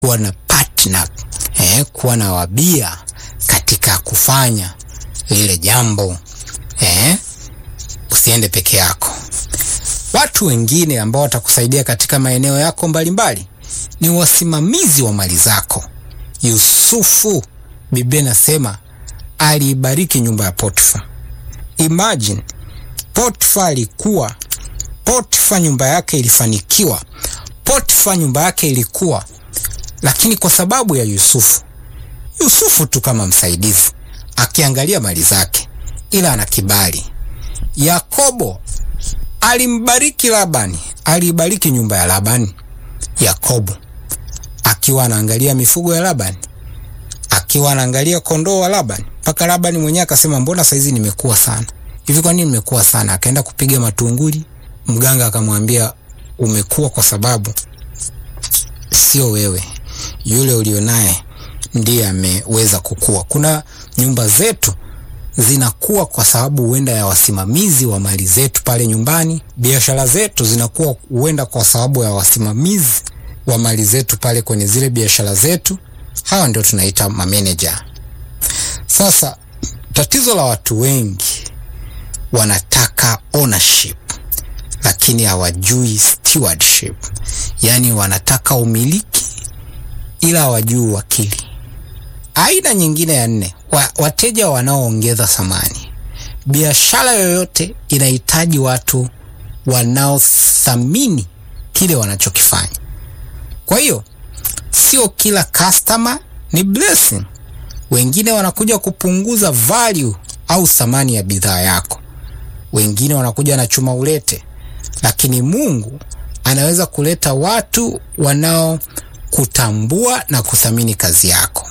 kuwa na partner, eh, kuwa na wabia katika kufanya lile jambo eh, usiende peke yako. Watu wengine ambao watakusaidia katika maeneo yako mbalimbali ni wasimamizi wa mali zako. Yusufu, Biblia inasema aliibariki nyumba ya Potifa. Imagine Potifa alikuwa Potifa, nyumba yake ilifanikiwa, Potifa nyumba yake ilikuwa, lakini kwa sababu ya Yusufu, Yusufu tu kama msaidizi akiangalia mali zake, ila ana kibali. Yakobo alimbariki Labani, aliibariki nyumba ya Labani. Yakobo akiwa anaangalia mifugo ya Labani, akiwa anaangalia kondoo wa Labani, mpaka Labani mwenyewe akasema, mbona saizi nimekuwa sana hivi? Kwa nini nimekuwa sana? Akaenda kupiga matunguli, mganga akamwambia, umekuwa kwa sababu sio wewe, yule ulionaye ndiye ameweza kukua. Kuna nyumba zetu zinakuwa kwa sababu huenda ya wasimamizi wa mali zetu pale nyumbani. Biashara zetu zinakuwa huenda kwa sababu ya wasimamizi wa mali zetu pale kwenye zile biashara zetu. Hawa ndio tunaita mameneja. Sasa tatizo la watu wengi wanataka ownership, lakini hawajui stewardship, yaani wanataka umiliki ila hawajui uwakili. Aina nyingine ya nne, wa, wateja wanaoongeza thamani. Biashara yoyote inahitaji watu wanaothamini kile wanachokifanya. Kwa hiyo sio kila customer ni blessing. Wengine wanakuja kupunguza value au thamani ya bidhaa yako, wengine wanakuja na chuma ulete, lakini Mungu anaweza kuleta watu wanaokutambua na kuthamini kazi yako.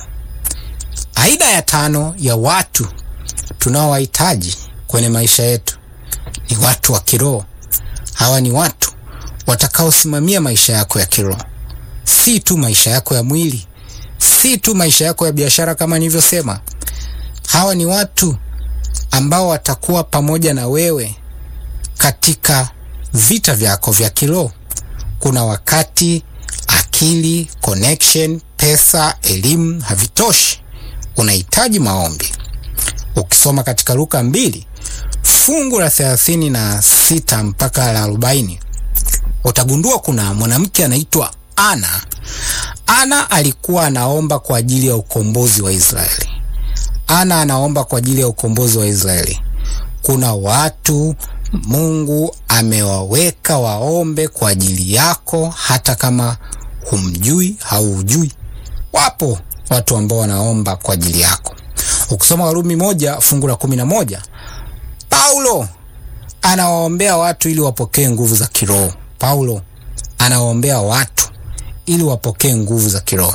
Aina ya tano ya watu tunaowahitaji kwenye maisha yetu ni watu wa kiroho. Hawa ni watu watakaosimamia maisha yako ya kiroho, si tu maisha yako ya mwili, si tu maisha yako ya biashara. Kama nilivyosema, hawa ni watu ambao watakuwa pamoja na wewe katika vita vyako vya kiroho. Kuna wakati akili, connection, pesa, elimu havitoshi unahitaji maombi. Ukisoma katika Luka mbili fungu la thelathini na sita mpaka la arobaini utagundua kuna mwanamke anaitwa Ana. Ana alikuwa anaomba kwa ajili ya ukombozi wa Israeli. Ana anaomba kwa ajili ya ukombozi wa Israeli. Kuna watu Mungu amewaweka waombe kwa ajili yako, hata kama humjui haujui. Wapo watu ambao wanaomba kwa ajili yako. Ukisoma Warumi moja fungu la kumi na moja Paulo anawaombea watu ili wapokee nguvu za kiroho. Paulo anawaombea watu ili wapokee nguvu za kiroho.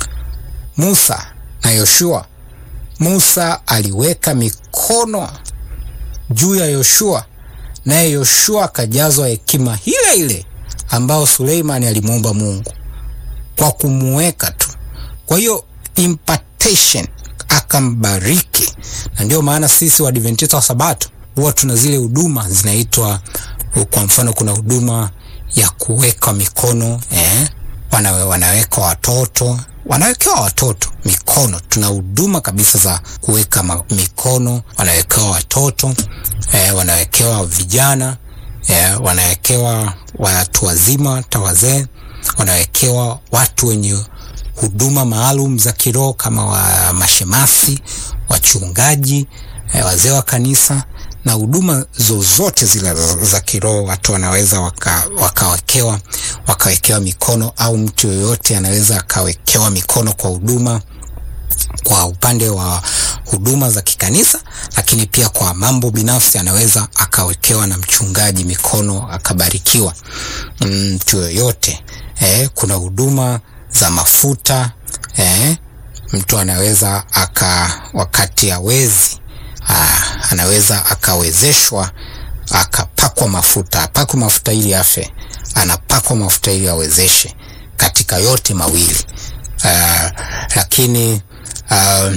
Musa na Yoshua, Musa aliweka mikono juu ya Yoshua, naye Yoshua akajazwa hekima ile ile ambayo Suleimani alimwomba Mungu kwa kumuweka tu. Kwa hiyo impartation akambariki, na ndio maana sisi Waadventista wa Sabato huwa tuna zile huduma zinaitwa, kwa mfano, kuna huduma ya kuweka mikono eh, wanawe, wanaweka watoto wanawekewa watoto mikono. Tuna huduma kabisa za kuweka mikono, wanawekewa watoto eh, wanawekewa vijana eh, wanawekewa watu wazima, hata wazee, wanawekewa watu wenye huduma maalum za kiroho kama wa mashemasi, wachungaji, eh, wazee wa kanisa na huduma zozote zile za kiroho watu wanaweza wakawekewa waka wakawekewa mikono, au mtu yoyote anaweza akawekewa mikono kwa huduma, kwa upande wa huduma za kikanisa, lakini pia kwa mambo binafsi anaweza akawekewa na mchungaji mikono akabarikiwa mtu mm, yoyote eh, kuna huduma za mafuta eh, mtu anaweza aka wakati hawezi Aa, anaweza akawezeshwa akapakwa mafuta, apakwe mafuta ili afe, anapakwa mafuta ili awezeshe katika yote mawili. Aa, lakini aa,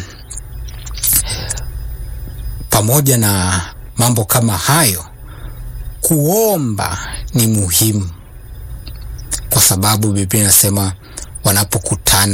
pamoja na mambo kama hayo, kuomba ni muhimu, kwa sababu Biblia inasema wanapokutana